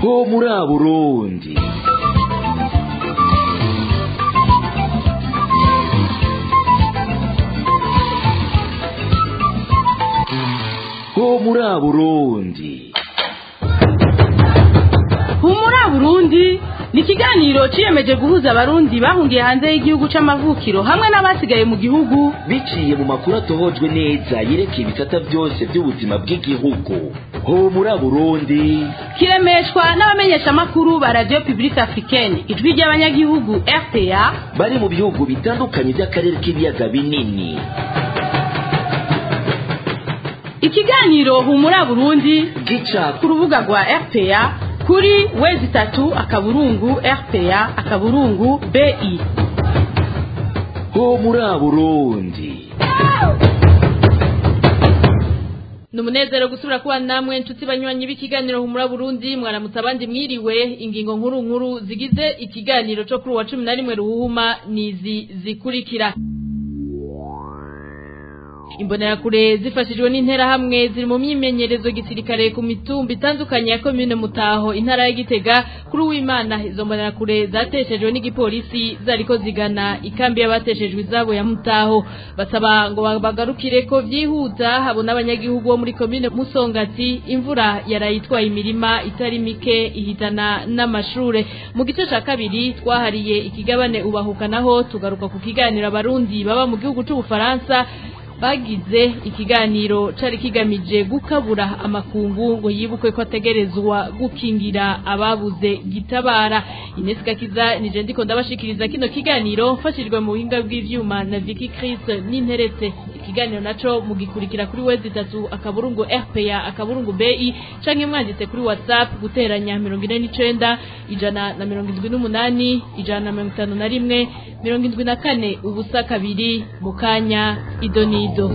ho muri Burundi ho muri Burundi humura burundi ni ikiganiro ciyemeje guhuza abarundi bahungiye hanze y'igihugu c'amavukiro hamwe n'abasigaye mu gihugu biciye mu makuru atohojwe neza yerekeye ibisata byose by'ubuzima bw'igihugu ho muri Burundi kiremeshwa n'abamenyeshamakuru ba radio publique africaine ijwi ry'abanyagihugu rpa bari mu bihugu bitandukanye by'akarere k'ibiyaga binini ikiganiro humura burundi gica ku rubuga rwa rpa kuri wezi itatu akaburungu rpa akaburungu bi ho muri Burundi ni umunezero gusubira kuba namwe inshuti banywanyi b'ikiganiro humura burundi mwaramutse abandi mwiriwe ingingo nkuru nkuru zigize ikiganiro cyo kuri uwa cumi na rimwe ruhuma nizi zikurikira imbonerakure zifashijwe n'interahamwe ziri mu myimenyerezo gisirikare ku mitumba itandukanye ya komine mutaho intara ya gitega kuri uwimana izo mbonerakure zateshejwe n'igipolisi zariko zigana ikambi y'abateshejwe izabo ya mutaho basaba ngo bagarukire ko byihuta habona abanyagihugu bo muri komine musongati imvura yarayitwaye imirima itari mike ihitana n'amashure mu gice ca kabiri twahariye ikigabane ubahukanaho tugaruka ku kiganiro abarundi baba mu gihugu c'ubufaransa bagize ikiganiro cari kigamije gukabura amakungu ngo yibukwe ko ategerezwa gukingira ababuze gitabara Ines Gakiza nije ndiko ndabashikiriza kino kiganiro mfashijwe mu buhinga bw'ivyuma na Vicky Chris n'interetse ikiganiro naco mugikurikira kuri wezi itatu akaburungu RPA akaburungu BI canke mwanditse kuri WhatsApp guteranya 49 ijana na 78 ijana na 51 74 ubusa kabiri mukanya idoni Nido.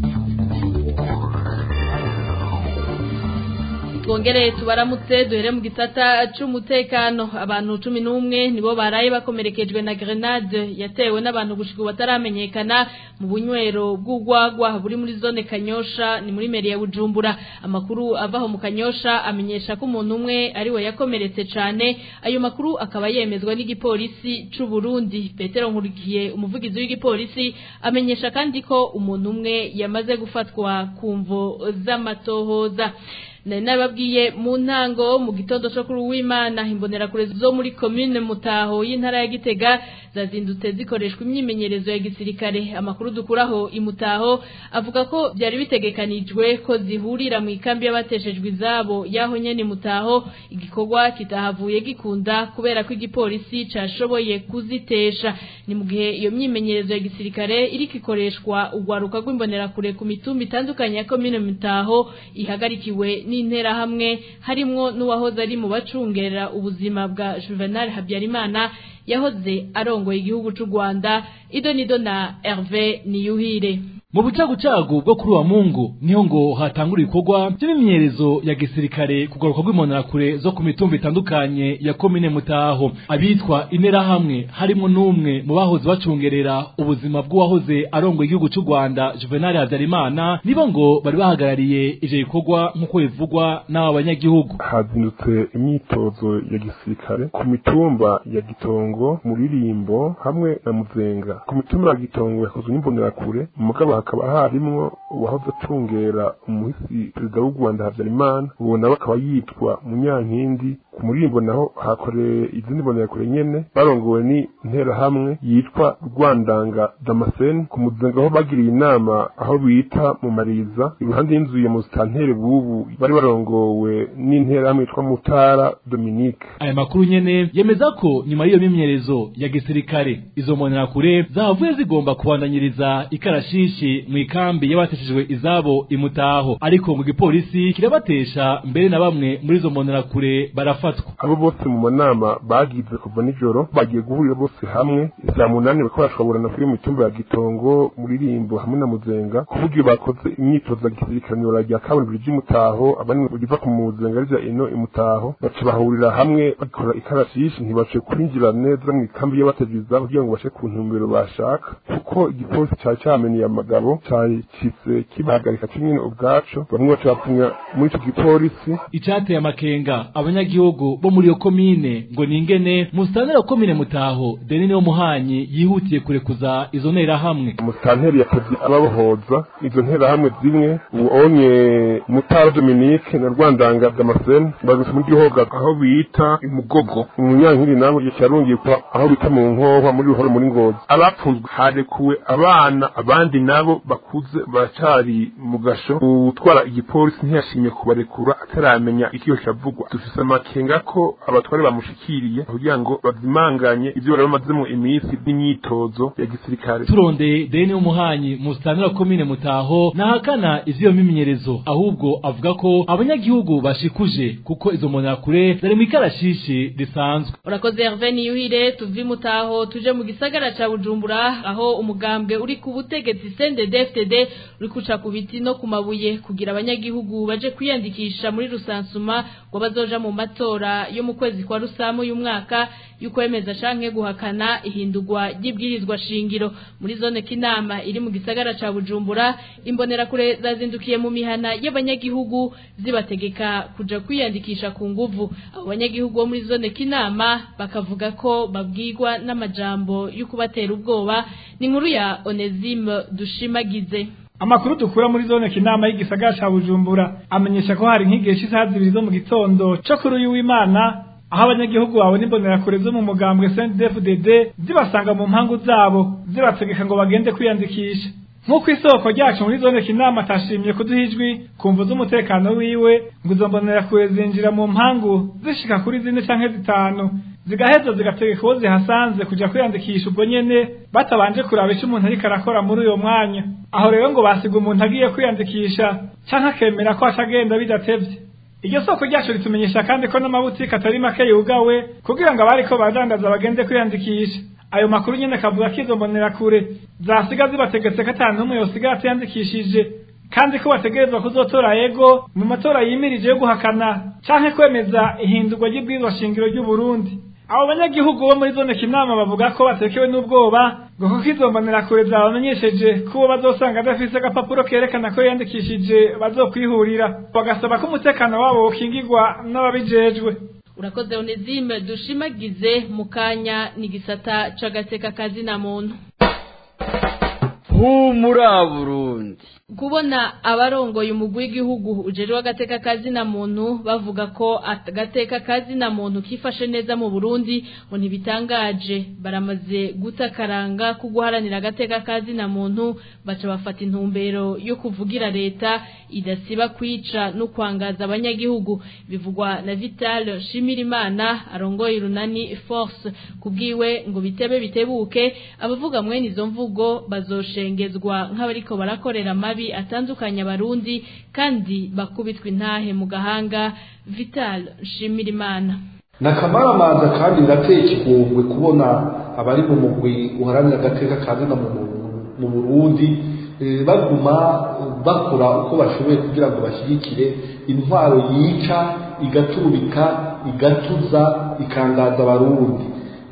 Twongere tubaramutse duhere mu gisata c'umutekano abantu 11 nibo baraye bakomerekejwe na grenade yatewe n'abantu gushika bataramenyekana mu bunywero bw'ugwagwa buri muri zone Kanyosha ni muri meri ya Bujumbura amakuru avaho mu Kanyosha amenyesha ko umuntu umwe ari we yakomeretse cane ayo makuru akaba yemezwa n'igipolisi c'u Burundi Petero Nkurikiye umuvugizi w'igipolisi amenyesha kandi ko umuntu umwe yamaze gufatwa kumvo z'amatohoza nari nababwiye mu ntango mu gitondo cyo kuri uwimana imbonerakure zo muri commune mutaho y'intara ya gitega zazindutse zikoreshwa imyimenyerezo ya gisirikare amakuru dukuraho imutaho avuga ko byari bitegekanijwe ko zihurira mu ikambi y'abateshejwe izabo yaho nyene mutaho igikorwa kitahavuye gikunda kubera ko igipolisi cashoboye kuzitesha ni mu gihe iyo myimenyerezo ya gisirikare iriko ikoreshwa urwaruka rw'imbonerakure ku mitumba itandukanye ya commune mutaho ihagarikiwe n'interahamwe harimwo n'uwahoze ari mu bacungera ubuzima bwa Juvenal Habyarimana yahoze arongoye igihugu c'u Rwanda idonido na Hervé Niyuhire mu bucagucagu bwo kuri wa mungu niho ngo hatangura ibikorwa by'imimyerezo ya gisirikare kugaruka rw'imbonerakure zo ku mitumba itandukanye ya komine mutaho abitwa interahamwe harimo n'umwe mu bahoze bacungerera ubuzima bw'uwahoze arongoye igihugu c'u rwanda juvenal habyarimana nibo ngo bari bahagarariye ivyo bikorwa nk'uko bivugwa n'aba banyagihugu hazindutse imyitozo ya gisirikare ku mitumba ya gitongo muririmbo hamwe na muzenga ku mitumba ya gitongo yakozwe n'imbonerakure mugabo hakaba harimwo uwahoze acungera umuhisi perezida w'u Rwanda Habyarimana uwo nawe akaba yitwa Munyankindi ku murimbo naho hakoreye izindi mbonerakure nyene barongowe ni interahamwe yitwa Rwandanga Damascene ku muzenga aho bagiriye inama aho bita mu Mariza iruhande y'inzu ya Mustantere bubu bari barongowe n'interahamwe yitwa Mutara Dominique aya makuru nyene yemeza ko nyuma y'iyo mimyerezo ya gisirikare izo mbonerakure zahavuye zigomba kubandanyiriza ikarashishi mu ikambi y'abateshejwe izabo imutaho ariko mu gipolisi kirabatesha mbere na bamwe muri izo mbonerakure barafatwa abo bose mu manama bagize kuva nijoro bagiye guhurira bose hamwe saa munani bakaba bashobora kuri mitumba ya gitongo muririmbo hamwe na muzenga ku buryo bakoze imyitozo ya gisirikare nyora rya kaburimbo ry'imutaho abandi riva ku muzenga rija ino imutaho baca bahurira hamwe bakora ikarashishi ntibace kwinjira neza mu ikambi y'abateshejwe izabo kugira ngo bace ku ntumbero bashaka kuko igipolisi cari camenye amagabo cacitse kibahagarika kimwe ubwaco bamwe baca bapfunya muri ico gipolisi icateye amakenga abanyagihugu abanyagihugu bo muri iyo komine ngo ningene musitanteri wa komine mutaho deni niyo muhanyi yihutiye kurekuza izo nterahamwe umusitanteri yakoze ababohoza izo nterahamwe zimwe uonye mutara dominique na rwandanga damascene baguse muri gihoga aho bita imugogo umunyankiri nawe yarungikwa aho bita mu nkohwa muri ruhoro muri ngozi abapfunzwe harekuwe abana abandi nabo bakuze baracari mu gasho utwara igipolisi ntiyashimye kubarekura ataramenya ikiyo kiravugwa dufise amakenga ko abatware bamushikiriye kugira ngo bazimanganye ivyo bari bamazemo iminsi n'imyitozo ya gisirikare turondeye deni umuhanyi musitanteri wa komine mutaho nahakana ivy'iyo mimenyerezo ahubwo avuga ko abanyagihugu bashikuje kuko izo mbonerakure zari mu ikarashishi risanzwe urakoze Hervé Niyuhire tuvi mutaho tuje mu gisagara ca Bujumbura aho umugambwe uri ku butegetsi CNDD-FDD uri kuca ku biti no ku mabuye kugira abanyagihugu baje kwiyandikisha muri rusansuma ngo bazoja mu matora yo mu kwezi kwa rusamu y'umwaka y'ukwemeza canke guhakana ihindurwa ry'ibwirizwa shingiro muri zone kinama iri mu gisagara ca Bujumbura imbonerakure zazindukiye mu mihana y'abanyagihugu zibategeka kuja kwiyandikisha ku nguvu abo banyagihugu bo muri zone kinama bakavuga ko babwirwa n'amajambo yo kubatera ubwoba ni inkuru ya Onesime dushimagize Amakuru dukura muri zone kinama y'igisagara ca Bujumbura amenyesha ko hari nk'igihe cy'isaha zibiri zo mu gitondo cyo kuri uyu w'Imana aho abanyagihugu babona imbonerakure zo mu mugambwe CNDD-FDD zibasanga mu mpangu zabo zibategeka ngo bagende kwiyandikisha nk'uko isoko ryacu muri zone kinama atashimye kuduha ijwi kumva z'umutekano wiwe ngo izo mbonerakure zinjira mu mpangu zishika kuri zine canke zitanu zigaheza zigategeka uwo zihasanze kuja kwiyandikisha ubwo nyene batabanje kuraba ico umuntu ariko arakora muri uyo mwanya aho rero ngo basiga umuntu agiye kwiyandikisha canke akemera ko acagenda bidatevye iryo soko ryacu ritumenyesha kandi ko n'amabutike atari make yugawe kugira ngo abariko badandaza bagende kwiyandikisha ayo makuru nyene kavuga ko izo mbonerakure zasiga zibategetse ko ata n'umwe yosigara atiyandikishije kandi ko bategerezwa kuzotora yego mu matora yimirije yo guhakana canke kwemeza ihindurwa ry'ibwirizwa shingiro ry'u Burundi abo banyagihugu bo muri zone kinama bavuga ko batekewe n'ubwoba ngo kuko izo mbonerakure zabamenyesheje ko uwo bazosanga adafise agapapuro kerekana ko yiyandikishije bazokwihurira bagasaba ko umutekano wabo wokingirwa n'ababijejwe urakoze Onesime dushimagize mu kanya ni gisata c'agateka kazi na muntu humura Burundi kubona abarongoye umugwi w'igihugu ujejwe agateka kazi na muntu bavuga ko agateka kazi na muntu kifashe neza mu Burundi ngo ntibitangaje baramaze gutakaranga ko guharanira agateka kazi na muntu baca bafata intumbero yo kuvugira leta idasiba kwica no kwangaza abanyagihugu bivugwa na Vital Shimirimana arongoye urunani Force kubwiwe ngo bitebe bitebuke abavuga mwene izo mvugo bazoshengezwa nk'abariko barakorera mabi atandukanye abarundi kandi bakubitwa intahe mu gahanga Vital Shimirimana nakamaramanza kandi birateye ikigongwe kubona abari mu mugwi uharanira agateka kazina mu Burundi baguma bakora uko bashoboye kugira ngo bashyigikire intwaro yica igaturubika igatuza ikangaza abarundi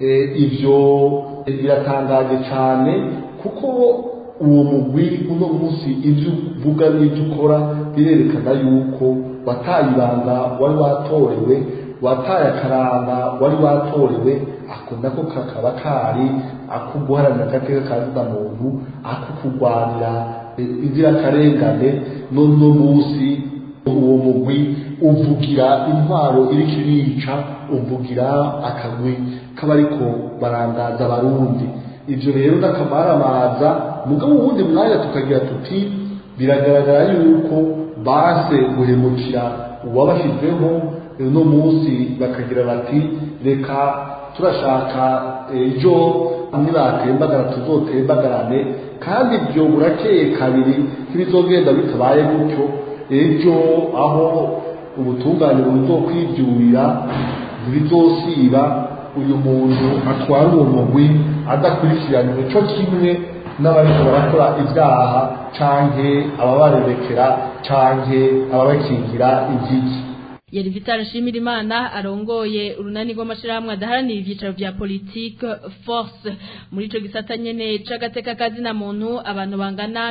ibyo biratangaje cyane kuko uwo mugwi uno munsi ibyo uvuga n'ibyo ukora birerekana yuko wataye ibanga wari watorewe wataye akaranga wari watorewe ako nako kakaba kari ako guharanira agateka kazina muntu ako kurwanira inzirakarengane n'uno munsi uwo mugwi uvugira intwaro iriko irica uvugira akagwi k'abariko barangaza abarundi ibyo rero n'akamaramaza mugabo uwundi mwanya tukagira tuti biragaragara yuko base guhemukira uwabashyizeho uno munsi bakagira bati reka turashaka ejo nibatembagara tuzotembagarane kandi ibyo burakeye kabiri ntibizogenda bitabaye gutyo ejo aho ubutungane buzokwibyurira ntibizosiba uyu muntu atwara uwo mugwi adakurikiranywe cyo kimwe n'abariko barakora ibyaha canke ababarerekera canke ababakingira igiki yari Vital Shimirimana arongoye urunani rw'amashirahamwe adaharanira ivyicaro vya politique force muri ico gisata nyene c'agateka kazi na muntu abantu bangana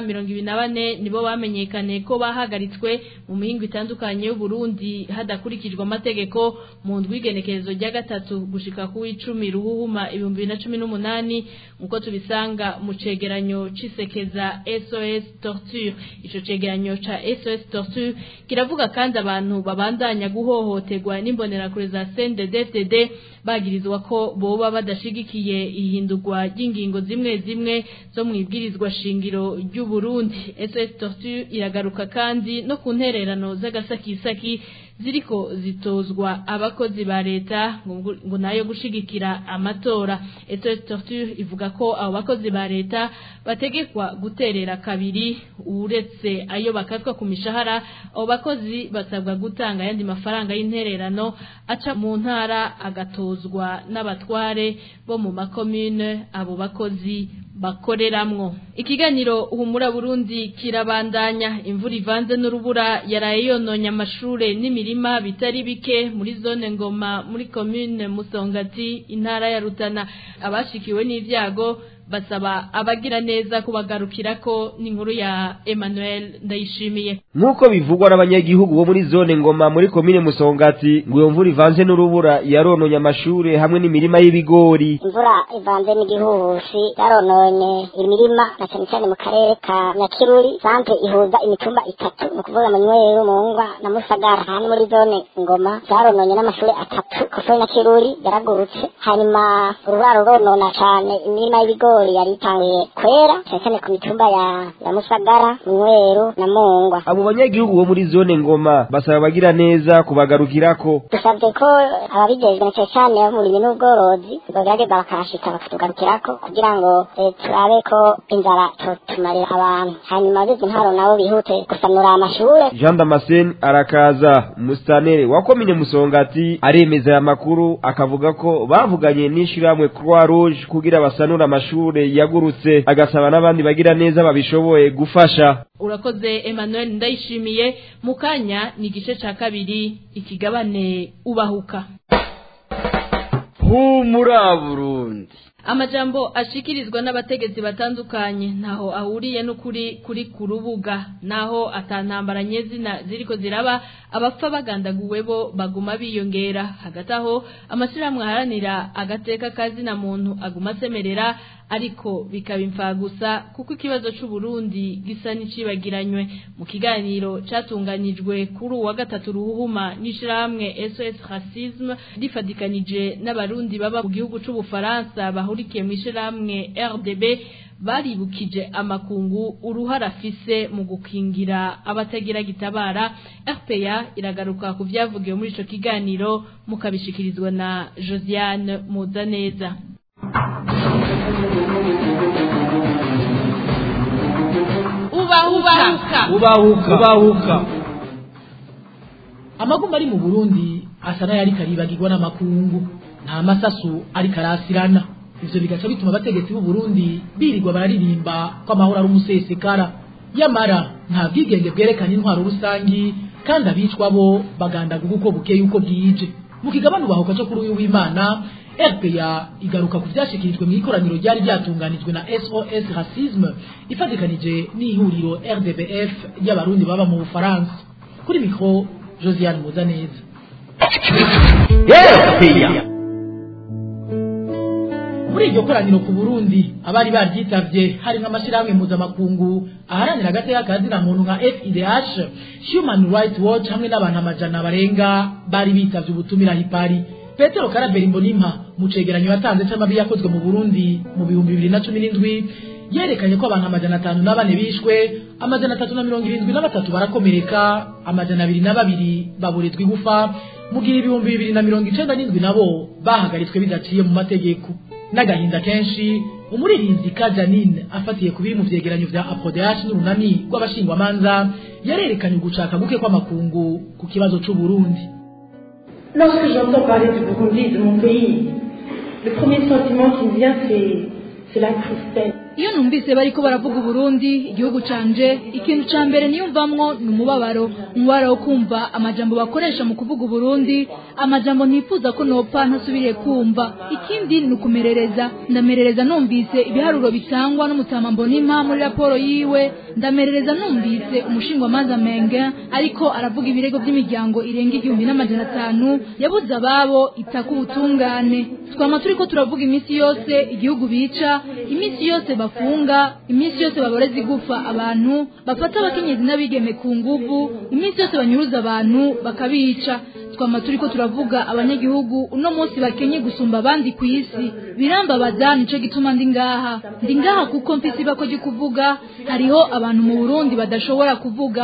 24 nibo bamenyekane ko bahagaritswe mu mihingo itandukanye y'u Burundi hadakurikijwe amategeko mu ndwigenekerezo rya gatatu gushika ku 10 ruhuhuma 2018 nkuko tubisanga mu cegeranyo cisekeza SOS torture ico cegeranyo ca SOS torture kiravuga kandi abantu babandanya guhohoterwa n'imbonerakure za CNDD-FDD bagirizwa ko boba badashigikiye ihindurwa ry'ingingo zimwe zimwe zo mu ibwirizwa shingiro ry'u Burundi SOS torture iragaruka kandi no ku ntererano z'agasakisaki ziriko zitozwa abakozi ba leta ngo ngo nayo gushigikira amatora SOS torture ivuga ko abo bakozi ba leta bategekwa guterera kabiri uretse ayo bakatwa ku mishahara abo bakozi basabwa gutanga yandi mafaranga y'intererano aca mu ntara agatozwa n'abatware bo mu makomune abo bakozi bakoreramwo ikiganiro uhumura Burundi kirabandanya imvura ivanze n'urubura yaraye yononye amashure n'imirima bitari bike muri zone ngoma muri commune Musongati intara ya Rutana abashikiwe n'ivyago basaba abagira neza kubagarukirako n'inkuru ya Emmanuel Ndayishimiye nk'uko bivugwa n'abanyagihugu bo muri zone ngoma muri komine musongati ngo iyo mvura ivanze n'urubura yarononye amashure hamwe n'imirima y'ibigori imvura ivanze n'igihuhusi yarononye imirima na cyane cyane mu karere ka nyakiruri santre ihuza imitumba itatu ni ukuvuga manyweru mungwa na musagara hano muri zone ngoma zarononye n'amashure atatu kuko nyakiruri yaragurutse hanyuma urubura ruronona cane imirima y'ibigori ibigori yari itanguye kwera cyane cyane ku mitumba ya ya Musagara Mweru na Mungwa abo banyagihugu bo muri zone ngoma basaba abagira neza kubagarukirako dusabye ko ababijejwe na cyane cyane ababurimyi n'ubworozi bagerageza bakahashika bakatugarukirako kugira ngo eh, turabe ko inzara tumarira abantu hanyuma abizi intwaro nabo bihute gusanura amashure Jean Damascene arakaza mustanere wa komine musongati aremeza aya makuru akavuga ko bavuganye n'ishiramwe Croix Rouge kugira basanura amashure amashure yagurutse agasaba n'abandi bagira neza babishoboye gufasha urakoze Emmanuel ndayishimiye mukanya ni igice ca kabiri ikigabane ubahuka humura Burundi amajambo ashikirizwa n'abategetsi batandukanye ntaho ahuriye n'ukuri kuri ku rubuga naho atantambara nyezina ziriko ziraba abapfa bagandaguwe bo baguma biyongera hagati aho amashyirahamwe aharanira agateka kazina muntu aguma asemerera ariko bikaba imfagusa kuko ikibazo c'u Burundi gisa n'icibagiranywe mu kiganiro catunganijwe kuri uwa gatatu ruhuma n'ishirahamwe SOS Racisme rifadikanije n'abarundi baba mu gihugu c'u Bufaransa bahurikiye mu ishirahamwe RDB baribukije amakungu uruhara afise mu gukingira abatagira gitabara RPA iragaruka ku vyavugiwe muri ico kiganiro mukabishikirizwa na Josiane Muzaneza ubahuka ubahuka ubahuka amagumba ari mu burundi asa n'ayari karibagirwa n'amakungu nta masasu ariko arasirana ivyo bigaca bituma abategetsi b'u Burundi birirwa bararirimba ko amahoro ari umusesekara yamara nta bwigenge bwerekana intwaro rusangi kandi abicwa bo bagandaga uko bukeye uko bwije mu kigabane ubahuka cyo kuri uyu w'imana RPA igaruka ku vyashikirijwe mu ikoraniro ryari ryatunganijwe na SOS Racisme ifatikanije n'ihuriro RDBF ry'abarundi baba mu Bufaransa kuri mikro Josiane Muzaneza RPA muri iryo koraniro ku Burundi abari baryitavye hari nk'amashirahamwe mpuzamakungu aharanira agateka kazina muntu nka FIDH Human Rights Watch hamwe n'abantu amajana barenga bari bitavye ubutumira hipari Petero Karaberi Mbonimpa mu cegeranyo yatanze c'amabi yakozwe mu Burundi mu bihumbi bibiri na cumi n'indwi yerekanye ko abantu amajana atanu na bane bishwe amajana atatu na mirongo irindwi na batatu barakomereka amajana abiri na babiri baburizwa igufa mu gihe ibihumbi bibiri na mirongo icenda n'indwi nabo bahagaritswe bidaciye mu mategeko n'agahinda kenshi umuririnzi ka Janine afatiye ku biri mu vyegeranyo vya Apodeash n'urunani rw'abashingwamanza yarerekanye ugucaka guke kw'amakungu ku kibazo c'u Burundi Lorsque j'entends parler du Burundi, de mon pays, le premier sentiment qui me vient, c'est, c'est la tristesse. iyo numvise bariko baravuga uburundi igihugu canje ikintu ca mbere niyumvamwo ni umubabaro umubabaro wo kumva amajambo bakoresha mu kuvuga uburundi amajambo ntifuza ko nopfa ntasubiriye kumva ikindi ni ukumerereza ndamerereza numvise ibiharuro bitangwa n'umutama mbonimpa muri raporo yiwe ndamerereza numvise umushingwamanza menge ariko aravuga ibirego by'imiryango irenga igihumbi n'amajana atanu yabuze ababo itaka ubutungane twama turiko turavuga iminsi yose igihugu bica iminsi yose bafunga iminsi yose baboreza igufa abantu bafata abakenyezi n'abigeme ku nguvu iminsi yose banyuruza abantu bakabica twama turiko turavuga abanyagihugu uno munsi bakenye gusumba abandi ku isi birambabaza nico gituma ndi ngaha ndi ngaha kuko mfise ibako ryo kuvuga hariho abantu mu burundi badashobora kuvuga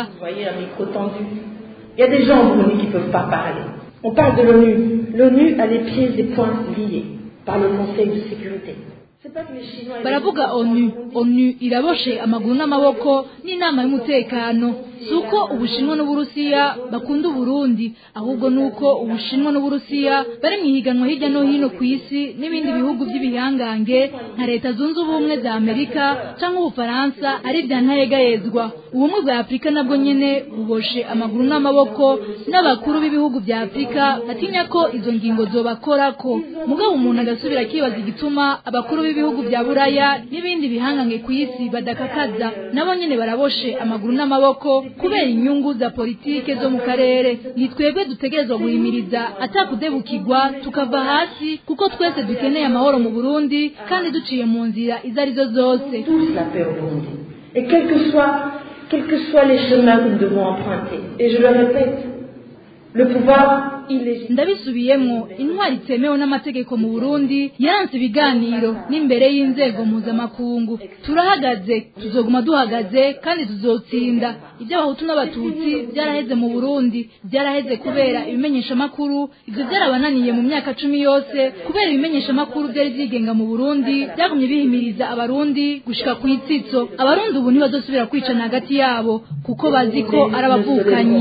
Il y a des gens au Burundi qui ne peuvent pas parler. On parle de l'ONU. L'ONU a les pieds et poings liés par le Conseil de sécurité. baravuga onu onu iraboshe amaguru n'amaboko n'inama y'umutekano si uko ubushinwa n'uburusiya bakunda uburundi ahubwo ni uko ubushinwa n'uburusiya bari mu ihiganwa hirya no hino ku isi n'ibindi bihugu by'ibihangange nka leta zunze ubumwe za amerika cyangwa ubufaransa ari bya ntayegayezwa ubumwe bwa afurika nabwo nyine buboshe amaguru n'amaboko n'abakuru b'ibihugu bya afurika batinya ko izo ngingo zobakorako mugabo umuntu agasubira akibaza igituma abakuru b'ibihugu bya buraya n'ibindi bihangange ku isi badakakaza nabo nyine baraboshe amaguru n'amaboko kubera inyungu za politike zo mu karere ni twebwe dutegerezwa guhimiriza atakudebukirwa tukava hasi kuko twese dukeneye amahoro mu burundi kandi duciye mu nzira izo arizo zose Et quels que soient, quels que soient les chemins que nous devons emprunter, et je le répète, le pouvoir ndabisubiyemo intwari itemewe n'amategeko mu burundi yaranze ibiganiro n'imbere y'inzego mpuzamakungu turahagaze tuzoguma duhagaze kandi tuzotsinda iby'abahutu n'abatutsi byaraheze mu burundi byaraheze kubera ibimenyeshamakuru ibyo byarabananiye mu myaka cumi yose kubera ibimenyeshamakuru byari byigenga mu burundi byagumye bihimiriza abarundi gushika ku itsitso abarundi ubu ntibazosubira kwicana hagati yabo kuko bazi ko ari abavukanyi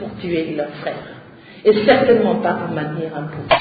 et certainement pas pour maintenir un pouvoir.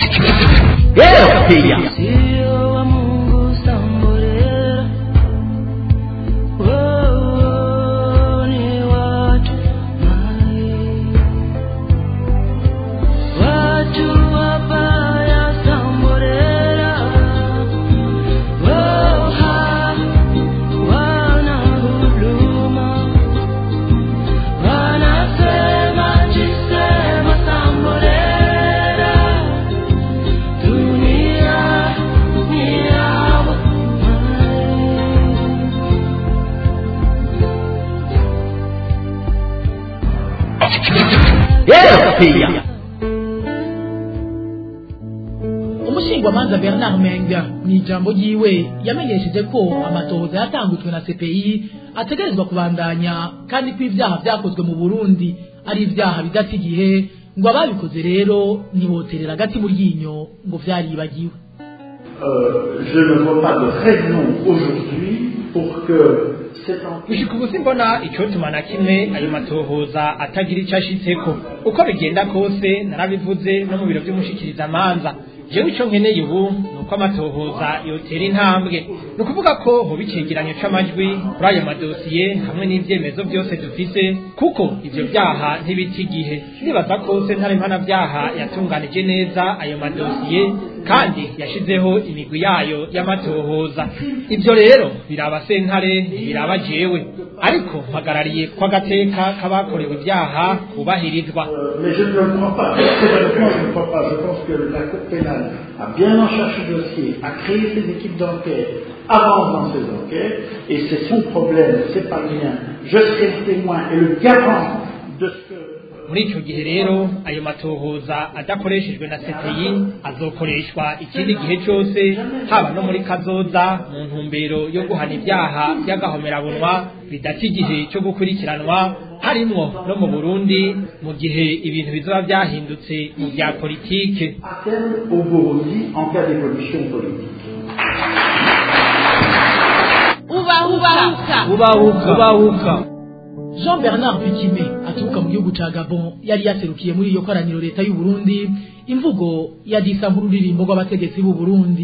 umushingwamanza bernard menga mu ijambo ryiwe yamenyesheje ko amatohoza yatangujwe na cpi ategerezwa kubandanya kandi ko ibyaha byakozwe mu burundi ari ibyaha bidata igihe ngo ababikoze rero ntiboterera agati mu ryinyo ngo byaribagiwe je ne vois pas de raison aujourd'hui pour que gushika ubu simbona icotuma na kimwe ayo matohoza atagira ico ashitseko uko bigenda kose narabivuze no mu biro vy'umushikirizamanza jewe ico nkeneye ubu ni uko amatohoza yotera intambwe ni ukuvuga ko hoba icegeranyo c'amajwi kuri ayo madosiye hamwe n'ivyemezo vyose dufise kuko ivyo vyaha ntibita igihe nibaza ko sentare mpanavyaha yatunganije neza ayo madosiye kandi yashizeho imigwi yayo y'amatohoza ivyo rero biraba sentare ntibiraba jewe ariko mpagarariye ko agateka k'abakorewe ibyaha kubahirizwa mais je ne le crois pas personnellement je ne crois pas je pense que la cour pénale a bien en cherché le dossier a créé ses équipes d'enquête avance dans ses enquêtes et c'est son problème c'est pas le mien je serai le témoin et le garant de ce que muri ico gihe rero ayo matohoza adakoreshejwe na CTI azokoreshwa ikindi gihe cose haba no muri kazoza mu ntumbero yo guhana ibyaha by'agahomerabunwa bidata igihe cyo gukurikiranwa harimwo no mu Burundi mu gihe ibintu bizoba byahindutse mu bya politike au Burundi en cas d'évolution politique ubahuka ubahuka ubahuka Jean Bernard Bikime aturuka mu gihugu ca Gabon yari yaserukiye muri iyo koraniro leta y'u Burundi imvugo ya disa nk'ururirimbo rw'abategetsi b'u Burundi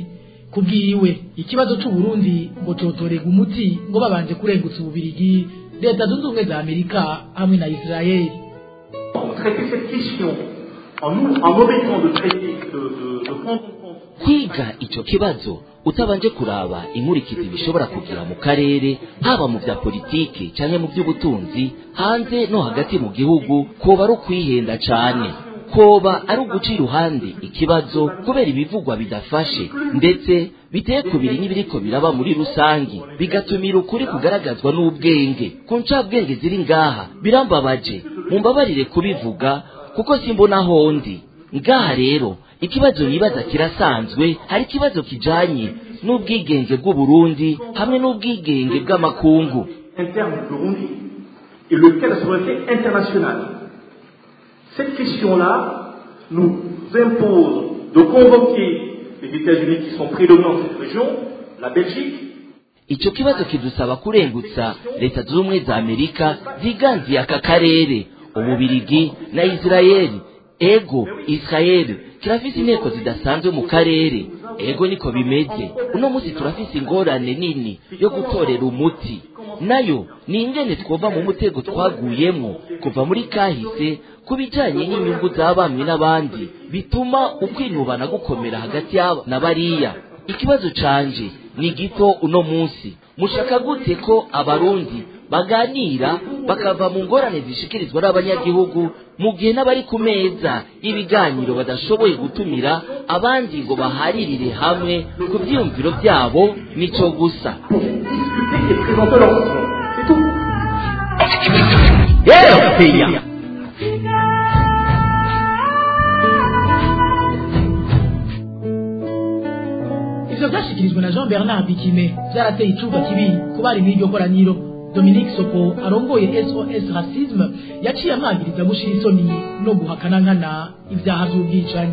kubwiwe ikibazo c'u Burundi ngo cotorega umuti ngo babanje kurengutsa ububirigi leta zunze ubumwe za Amerika hamwe na Israeli traiter cette question en nous en omettant de traiter de, de, de prendre kwiga icyo kibazo utabanje kuraba inkurikizi bishobora kugira mu karere haba mu bya politiki cyangwa mu by'ubutunzi hanze no hagati mu gihugu koba ari ukwihenda cyane koba ari uguca iruhande ikibazo kubera ibivugwa bidafashe ndetse biteye kubiri n'ibiriko biraba muri rusangi bigatumira ukuri kugaragazwa n'ubwenge ku ncabwenge ziri ngaha birambabaje mumbabarire kubivuga kuko simbona hondi ngaha rero ikibazo nibaza kirasanzwe hari ikibazo kijanye n'ubwigenge bw'uburundi hamwe n'ubwigenge bw'amakungu interne du Burundi et lequel la souveraineté internationale. Cette question-là nous impose de convoquer les États-Unis qui sont prédominants dans cette région, la Belgique, icyo kibazo kidusaba kurengutsa leta zunze ubumwe za amerika ziganziye aka karere ububirigi na isirayeli ego isirayeli kirafise inteko zidasanzwe mu karere ego niko bimeze uno munsi turafise ingorane nini yo gutorera umuti nayo ni ingene twova mu mutego twaguyemo kuva muri kahise ku bijanye n'inyungu za bamwe n'abandi bituma ukwinubana gukomera hagati y'aba na bariya ikibazo canje ni gito uno munsi mushaka gute ko abarundi baganira bakava mu ngorane zishikirizwa n'abanyagihugu mu gihe n'abari ku meza y'ibiganiro badashoboye gutumira abandi ngo baharirire hamwe ku byiyumviro byabo nico gusa RPA ivyo vyashikirijwe na Jean Bernard Bikime vyarateye icuba kibi ku bari mw'iryo koraniro Dominique Soko arongoye SOS Racisme yaciye amagiriza gushira isoni no guhakana nkana ivyaha vy'ubwicanyi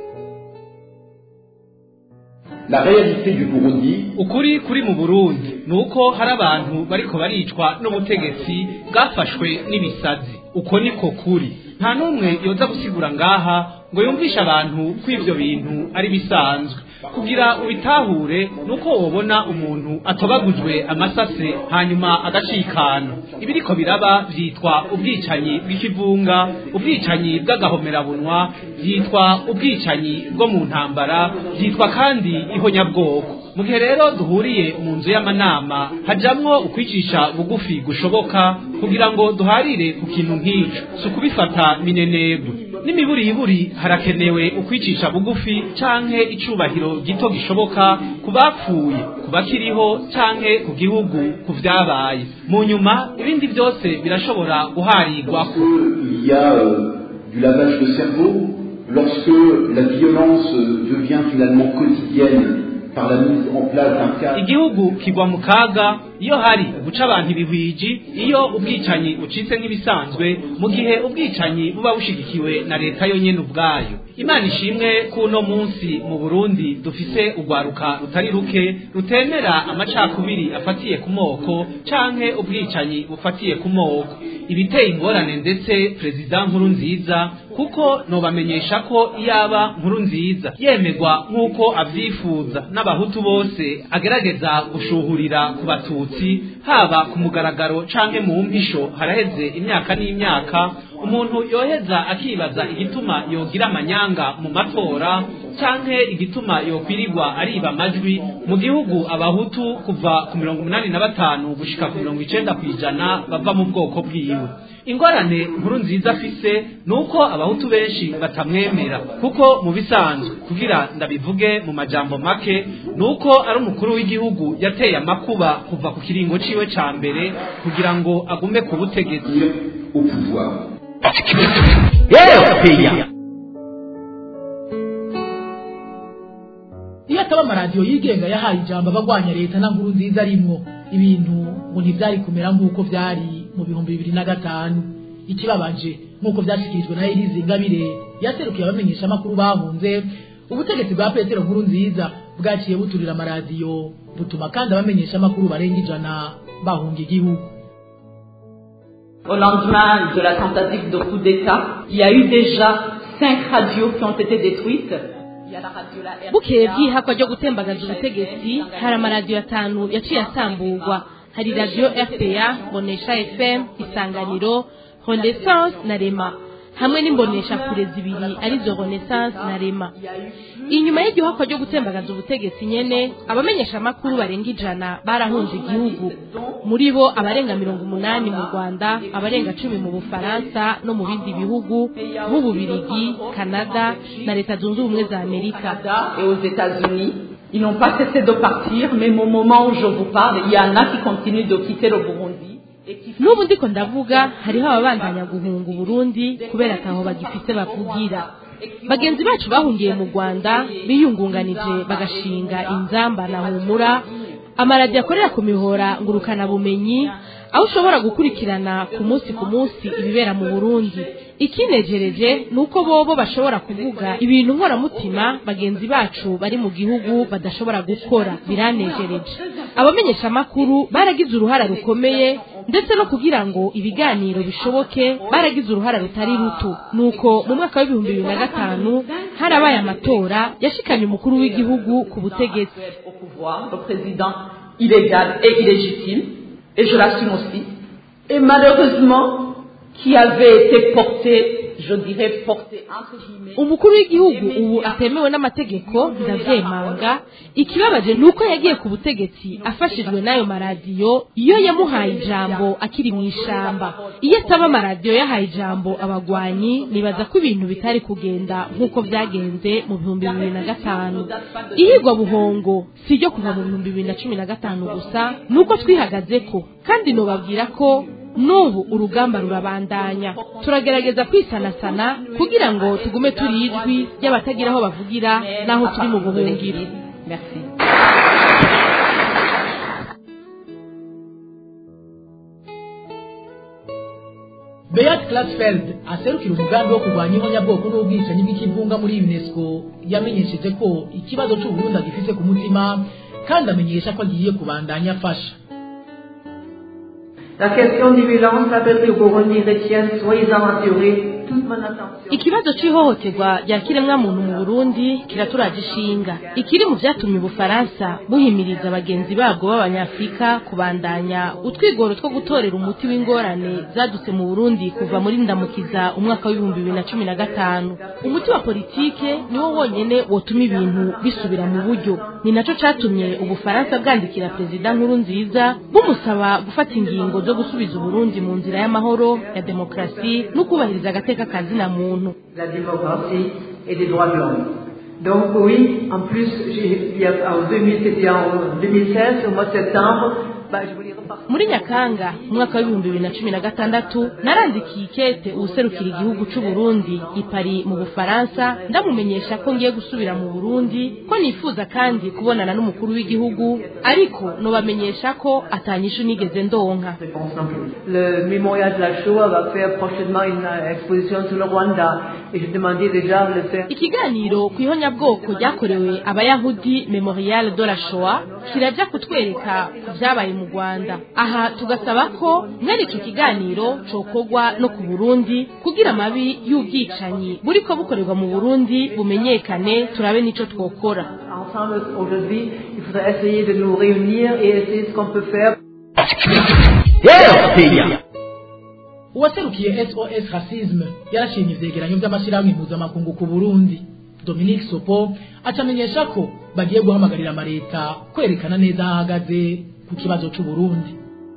La réalité du Burundi ukuri kuri mu burundi ni uko hari abantu bariko baricwa n'ubutegetsi bwafashwe n'ibisazi uko niko kuri nta n'umwe yoza gusigura ngaha ngo yumvishe abantu ko ivyo bintu ari bisanzwe kugira ubitahure nuko wobona umuntu atobagujwe amasase hanyuma agacikana ibiriko biraba vyitwa ubwicanyi bw'ikivunga ubwicanyi bw'agahomerabunwa vyitwa ubwicanyi bwo mu ntambara vyitwa kandi ihonyabwoko mu gihe rero duhuriye mu nzu y'amanama hajamwo ukwicisha bugufi gushoboka kugira ngo duharire ku kintu nk'ico si ukubifata minenegwe n'imiburiburi harakenewe ukwicisha bugufi canke icubahiro gito gishoboka ku bapfuye ku bakiriho canke ku gihugu ku vyabaye mu nyuma ibindi byose birashobora guharirwako il y a euh, du lavage de cerveau lorsque la violence euh, devient finalement quotidienne par la mise en place d'un cadre igihugu kigwa mu kaga iyo hari guca abantu ibihwiji iyo ubwicanyi bucitse nk'ibisanzwe mu gihe ubwicanyi buba bushigikiwe na leta yonyene ubwayo imana ishimwe ko uno munsi mu burundi dufise urwaruka rutari ruke rutemera amacakubiri afatiye ku moko canke ubwicanyi bufatiye ku moko ibiteye ingorane ndetse perezida nkuru nziza kuko nobamenyesha ko iyaba nkuru nziza yemegwa nk'uko avyifuza n'abahutu bose agerageza gushuhurira ku batutsi haba ku mugaragaro canke mu mpisho haraheze imyaka n'imyaka umuntu yoheza akibaza igituma yogira amanyanga mu matora canke igituma yokwirirwa ariba amajwi mu gihugu abahutu kuva ku mirongo umunani na batanu gushika ku mirongo icenda kw'ijana bava mu bwoko bwiwe ingorane nkuru nziza afise ni uko abahutu benshi batamwemera kuko mu bisanzwe kugira ndabivuge mu majambo make ni uko ari umukuru w'igihugu yateye amakuba kuva ku kiringo ciwe ca mbere kugira ngo agume ku butegetsi au pouvoir. RPA iyo ataba amaradiyo yigenga yahaye ijambo abagwanya leta na nkuru nziza arimwo ibintu ngo ntivyari kumera nk'uko vyari mu bihumbi bibiri na gatanu ikibabaje nk'uko vyashikirijwe na Elise Ingabire yaserukiye abamenyesha amakuru bahunze ubutegetsi bwa Petero nkuru nziza bwaciye buturira amaradiyo butuma kandi abamenyesha amakuru barenga ijana bahunga igihugu Au lendemain de la tentative de coup d'État, il y a eu déjà cinq radios qui ont été détruites. bukeye bw'ihakwa ryo gutembagaza ubutegetsi hari amaradiyo atanu yaciye asamburwa hari radiyo rpa bonesha fm isanganiro renaissance na rema hamwe n'imbonesha kure zibiri arizo renaissance na rema inyuma y'igihakwa ryo gutembagaza ubutegetsi nyene abamenyesha amakuru barenga ijana barahunze igihugu muri bo abarenga mirongo umunani mu rwanda abarenga cumi mu bufaransa no mu bindi bihugu nk'ububirigi kanada na leta zunze ubumwe za amerika et aux États-Unis. Ils n'ont pas cessé de partir, mais au moment où je vous parle, il y en a qui continuent de quitter le Burundi. n'ubu ndiko ndavuga hariho ababandanya guhunga uburundi kubera ataho bagifite bavugira bagenzi bacu bahungiye mu rwanda biyungunganije bagashinga inzamba na humura amaradiyo akorera ku mihora ngurukanabumenyi aho ushobora gukurikirana ku munsi ku munsi ibibera mu burundi ikinejereje ni uko bobo bashobora kuvuga ibintu nkoramutima bagenzi bacu bari mu gihugu badashobora gukora biranejereje abamenyesha amakuru baragize uruhara rukomeye ndetse no kugira ngo ibiganiro bishoboke baragize uruhara rutari ruto nuko mu mwaka w'ibihumbi bibiri na gatanu harabaye amatora yashikanye umukuru w'igihugu ku butegetsi pouvoir, le président illégal et illégitime, et je l'assume aussi, et malheureusement qui avait été porté, je dirais porté entre guillemets. umukuru w'igihugu ubu atemewe n'amategeko ndavyemanga ikibabaje ni uko yagiye ku butegetsi afashijwe n'ayo maradiyo iyo yamuhaye ijambo akiri mu ishamba iyo ataba amaradiyo yahaye ijambo abagwanyi nibaza ko ibintu bitari kugenda nk'uko byagenze mu bihumbi bibiri na gatanu ihigwa buhongo si iryo kuva mu bihumbi bibiri na cumi na gatanu gusa ni uko twihagazeko kandi nobabwira ko n'ubu urugamba rurabandanya turagerageza kwisanasana kugira ngo tugume turi ijwi ry'abatagira aho bavugira n'aho turi mu buhungiro Merci. Beat Klasfeld aserukira umugambi wo kurwanya ihonyabwoko n'ubwicanyi bw'ikivunga muri UNESCO yamenyesheje ko ikibazo cy'Uburundi agifise ku mutima kandi amenyesha ko agiye kubandanya afasha La question des violences appelle au Burundi retienne soyez-en assurés toute mon attention. ikibazo cy'ihohoterwa rya kiremwamuntu mu burundi kiraturaje ishinga ikiri mu byatumye ubufaransa buhimiriza bagenzi babwo b'abanyafurika kubandanya utwigoro two gutorera umuti w'ingorane zadutse mu burundi kuva muri ndamukiza umwaka w'ibihumbi bibiri na cumi na gatanu umuti wa politike niwo wonyene wotuma ibintu bisubira mu buryo ni naco catumye ubufaransa bwandikira perezida nkuru nziza bumusaba gufata ingingo zo gusubiza uburundi mu nzira y'amahoro ya demokarasi no kubahiriza agateka ka zina muntu La démocratie et des droits de l'homme. Donc oui, en plus, j'ai- il y a, en 2000, c'était en 2016, au mois de septembre, bah, je voulais repartir. muri nyakanga umwaka w'ibihumbi bibiri na cumi na gatandatu narandikiye ikete uwuserukira igihugu c'u Burundi i Paris mu Bufaransa ndamumenyesha ko ngiye gusubira mu Burundi ko nifuza kandi kubonana n'umukuru w'igihugu ariko nobamenyesha ko atanyishu nigeze ndonka Le mémorial de la Shoah va faire prochainement une euh, exposition sur le Rwanda et je demandais déjà de le faire. ikiganiro ku ihonyabwoko ryakorewe abayahudi memorial de la shoah kirajya kutwereka ku byabaye mu rwanda aha tugasaba ko mwene icyo kiganiro cokorwa no ku burundi kugira amabi y'ubwicanyi buriko bukorerwa mu burundi bumenyekane turabe n'ico twokora Ensemble, aujourd'hui, il faudrait essayer de nous réunir et essayer ce qu'on peut faire. uwaserukiye sos racisme yarashimye ivyegeranyo vy'amashyirahamwe mpuzamakungu ku burundi dominique sopo acamenyesha ko bagiye guhamagarira amareta kwerekana neza aho ahagaze ku kibazo c'uburundi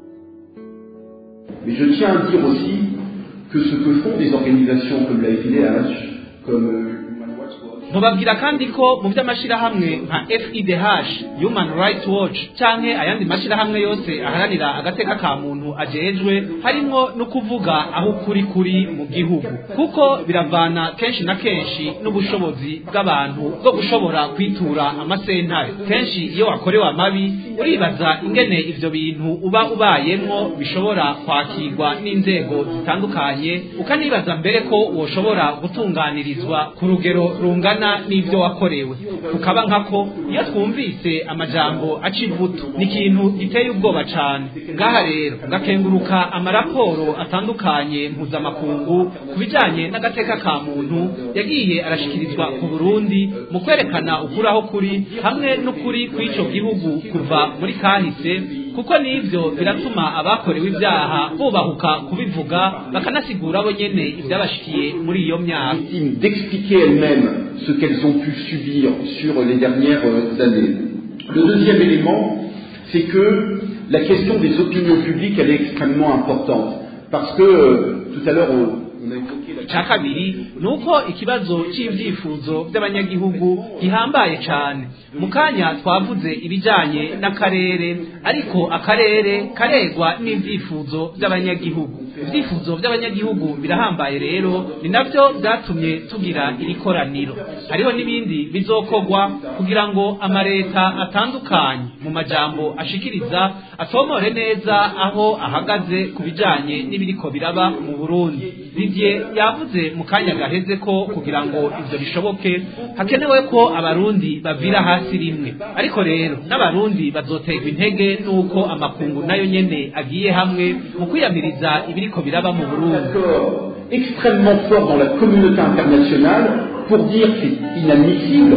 Mais je tiens à dire aussi que ce que font des organisations comme la FIDH, comme euh, Human Rights Watch, mubabwira kandi ko mu by'amashyirahamwe nka fidh human rights watch canke ayandi mashyirahamwe yose aharanira agateka ka muntu ajejwe harimwo no kuvuga aho ukuri kuri mu gihugu kuko biravana kenshi na kenshi n'ubushobozi bw'abantu bwo gushobora kwitura amasentare kenshi iyo wakorewe amabi uribaza ingene ivyo bintu uba ubayemwo bishobora kwakirwa n'inzego zitandukanye ukanibaza mbere ko woshobora gutunganirizwa ku rugero rungana bingana n'ibyo wakorewe tukaba nkako iyo twumvise amajambo aca ivutu ni ikintu giteye ubwoba cane ngaha rero gakenguruka amaraporo atandukanye mpuzamakungu ku bijanye n'agateka ka muntu yagiye arashikirizwa ku burundi mu kwerekana ukuri aho kuri hamwe n'ukuri kw'ico gihugu kuva muri kahise kuko n'ivyo biratuma abakorewe ibyaha bubahuka kubivuga bakanasigura bo nyene ivyabashikiye muri iyo myaka d'expliquer elles-mêmes ce qu'elles ont pu subir sur les dernières années. Le deuxième élément, c'est que la question des opinions publiques, elle est extrêmement importante. Parce que euh, tout à l'heure, on, on a évoqué la... ca kabiri ni uko ikibazo c'ivyifuzo vy'abanyagihugu gihambaye cane mu kanya twavuze ibijanye n'akarere ariko akarere karegwa n'ivyifuzo vy'abanyagihugu ivyifuzo vy'abanyagihugu birahambaye rero ni navyo vyatumye tugira iri koraniro hariho n'ibindi bizokorwa kugira ngo amareta atandukanye mu majambo ashikiriza atomore neza aho ahagaze ku bijanye n'ibiriko biraba mu burundi Didier yavuze mu kanya gaheze ko kugira ngo ivyo bishoboke hakenewe ko abarundi bavira hasi rimwe ariko rero n'abarundi bazoterwa intege n'uko amakungu nayo nyene agiye hamwe mu kwiyamiriza ibiriko biraba mu burundi extrêmement fort dans la communauté internationale pour dire c'est inadmissible.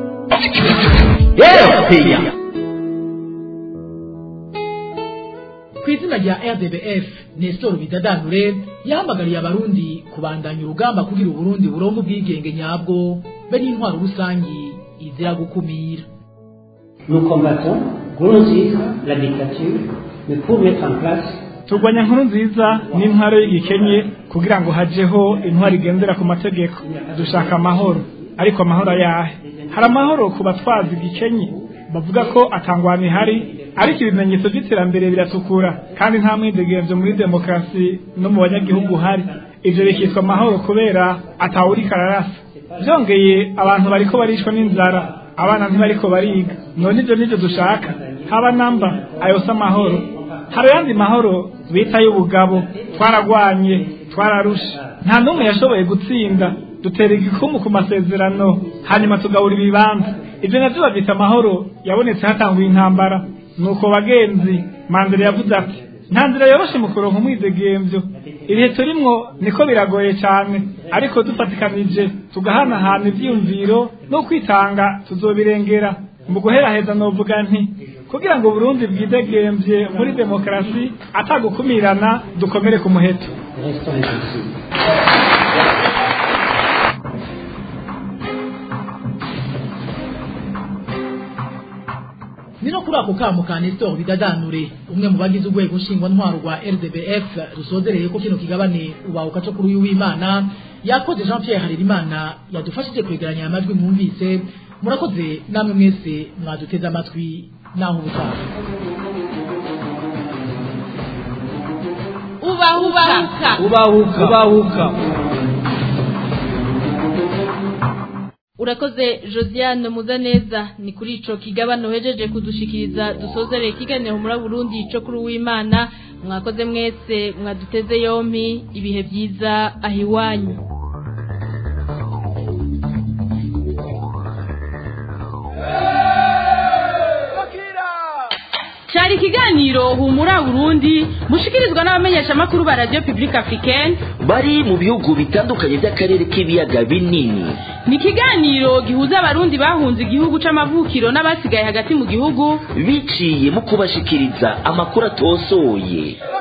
ku izina rya rdbf nestor bidadanure yahamagariye abarundi kubandanya urugamba kugira uburundi burongo ubwigenge nyabwo be n'intwaro rusangi izira gukumira Nous combattons Nkurunziza, la dictature, mais pour mettre en place turwanya nkuru nziza n'intwaro y'igikenye kugira ngo hajeho intwaro igendera ku mategeko dushaka amahoro ariko amahoro ayahe hari amahoro ku batwazi igikenye bavuga ko atangwana ihari ariko ibimenyetso by'iterambere biratukura kandi nta mwidegemvyo muri demokarasi no mu banyagihugu hari ivyo bikitwa amahoro kubera atawuriko ararasa vyongeye abantu bariko barishwa n'inzara abana ntibariko bariga none ivyo nivyo dushaka haba namba ayo si amahoro hari ayandi mahoro bita y'ubugabo twaragwanye twararusha nta n'umwe yashoboye gutsinda dutera igikumu ku masezerano hanyuma tugabura ibibanza ibyo navyo bavyita amahoro yabonetse hatanguye intambara nuko bagenzi mandela yavuze ati nta nzira yoroshe mu kuronka umwidegemvyo ibihe turimwo niko biragoye cane ariko dufatikanije tugahanahana ivyiyumviro no kwitanga tuzobirengera mu guheraheza novuga nti kugira ngo Burundi bwidegemvye muri demokarasi atagukumirana dukomere ku muheto ni no kuri ako kamo ka nestor bidadanure umwe mu bagize urwego nshingwantwaro rwa rdbf rusozereye ko kino kigabane ubahuka co kuri uyu w'imana yakoze jean pierre harerimana yadufashije kwegeranya aya majwi mwumvise murakoze namwe mwese mwaduteze amatwi naho ubutaha ubahuka ubahuka ubahuka urakoze josiane muzaneza ni kuri ico kigabano hejeje kudushikiriza dusozereye ikiganiro muri burundi ico kuri uwimana mwakoze mwese mwaduteze yompi ibihe vyiza aho iwanyu cyari ikiganiro humura burundi mushikirizwa n'abamenyeshamakuru ba radiyo pibulike afurikeni bari mu bihugu bitandukanye by'akarere k'ibiyaga binini ni ikiganiro gihuza abarundi bahunze igihugu c'amavukiro n'abasigaye hagati mu gihugu biciye mu kubashikiriza amakuru atosoye